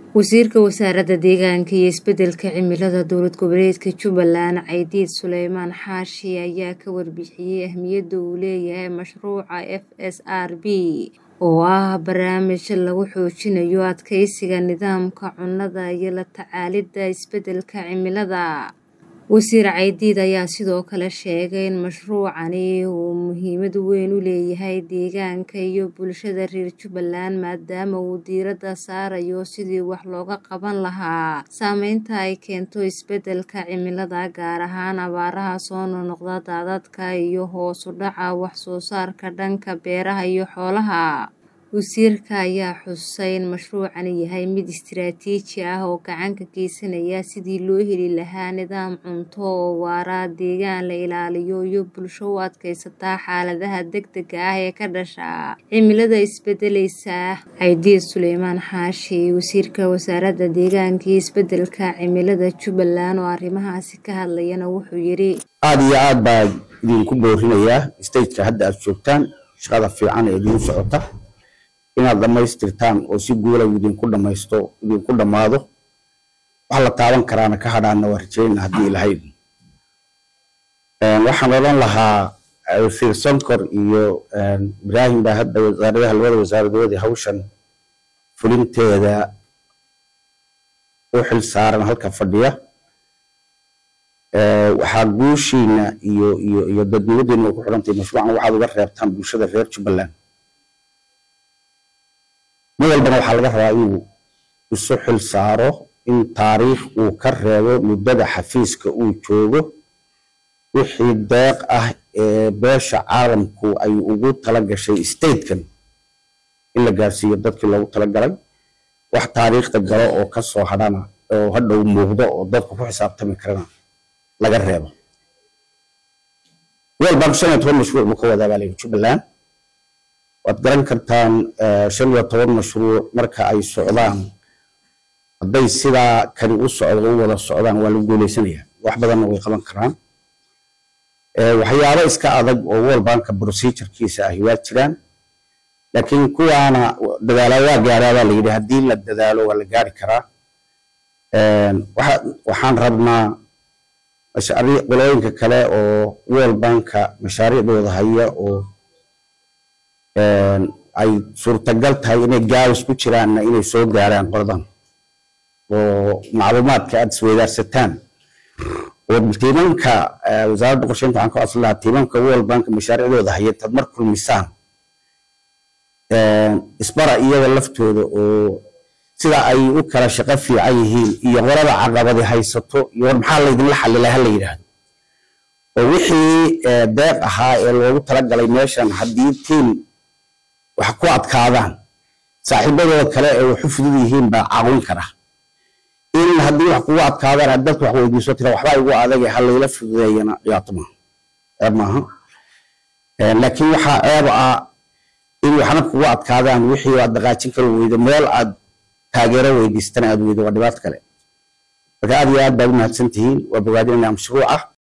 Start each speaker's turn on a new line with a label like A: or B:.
A: Wasiirka Wasaaradda Deegaanka iyo Isbeddelka Cimilada Dowlad Goboleedka Jubbaland Caydiid Sulaymaan Xaashi ayaa ka warbixiyay ahmiyadda uu leeyahay mashruuca FSRB oo ah barnaamij lagu xoojinayo adkeysiga nidaamka cunnada iyo la tacaalidda isbeddelka cimilada. Wasiir Caydiid ayaa sidoo kale sheegay in mashruucani uu muhiimad weyn u leeyahay deegaanka iyo bulshada reer Jubbaland maadaama uu diiradda saarayo sidii wax looga qaban lahaa saameynta ay keento isbeddelka cimilada gaar ahaan abaaraha soo noqnoqda, daadadka iyo hoos u dhaca wax soo saarka dhanka beeraha iyo xoolaha. Wasiirka ayaa xusay in mashruucani yahay mid istiraatiiji ah oo gacan ka geysanaya sidii loo heli lahaa nidaam cunto oo waara, deegaan la ilaaliyo, iyo bulsho u adkaysata xaaladaha degdegga ah ee ka dhasha cimilada isbeddelaysa. Caydiid Sulaymaan Xaashi, Wasiirka Wasaaradda Deegaanka iyo Isbeddelka Cimilada Jubbaland oo arrimahaasi ka hadlayana wuxuu yiri.
B: aad iyo aad baa idinku boorinayaa stageka hadda aad joogtaan shaqada fiican ee idiin socota inaad dhammaystirtaan oo si guula idinku dhamaysto idinku dhammaado wax la taaban karaana ka hadhaana waa rajeynaa haddii ilahay waxaan odhan lahaa wasiir sonkor iyo ibraahim baa hadda wasaaradaha labada wasaaradood ee hawshan fulinteeda u xil saaran halka fadhiya waxaa guushiina iyo iyo iyo dadnimadiina ku xidhantay mashruucan waxaad uga reebtaan bulshada reer jubbaland mid walbana waxaa laga rabaa inuu isu xil saaro in taariikh uu ka reebo muddada xafiiska uu joogo wixii deeq ah ee beesha caalamku ay ugu tala gashay statekan in la gaarsiiyo dadkii loogu talagalay wax taariikhda galo oo ka soo hadhana oo hadhow muuqdo oo dadku ku xisaabtami karana laga reebo world bank shan iyo toban mashruuc buu ka wadaa baa layidhi jubbaland waad garan kartaan shan iyo toban mashruuc marka ay socdaan hadday sidaa kani u socdo u wada socdaan waa lagu guuleysanayaa wax badanna way qaban karaan waxyaabo iska adag oo world banka procedurekiisa ahi waa jiraan laakiin kuwaana dadaala waa gaaraa baa layidhi haddii la dadaalo waa la gaari karaa waxaan rabnaa mashaariic qolooyinka kale oo world banka mashaariicdooda haya oo ay suurtagal tahay inay gaabis ku jiraanna inay soo gaaraan qoladan oo macluumaadka aad isweydaarsataan oo tiimanka wasaaradda qorsheynta waxaan ka codsan lahaa tiimanka world bank mashaariicdooda haya tad mar kulmisaan isbara iyaga laftooda oo sida ay u kala shaqo fiican yihiin iyo qolada caqabadi haysato iyo war maxaa laydinla xalilaa hala yidhaahdo oo wixii deeq ahaa ee loogu talagalay meeshan haddii tiim wax ku adkaadaan saaxiibadooda kale ee waxu fudud yihiin baa caawin kara in haddii wax kugu adkaadaan aad dadka wax weydiiso tira waxbaa igu adag ha layla fududeeyana dhibaato maaha ceeb maaha laakiin waxaa ceeb ah in waxna kugu adkaadaan wixii aad dhaqaajin kari weydo meel aad taageero weydiistana aad weydo waa dhibaato kale marka aad iyo aad baad u mahadsan tihiin waa bogaadinaya mashruuca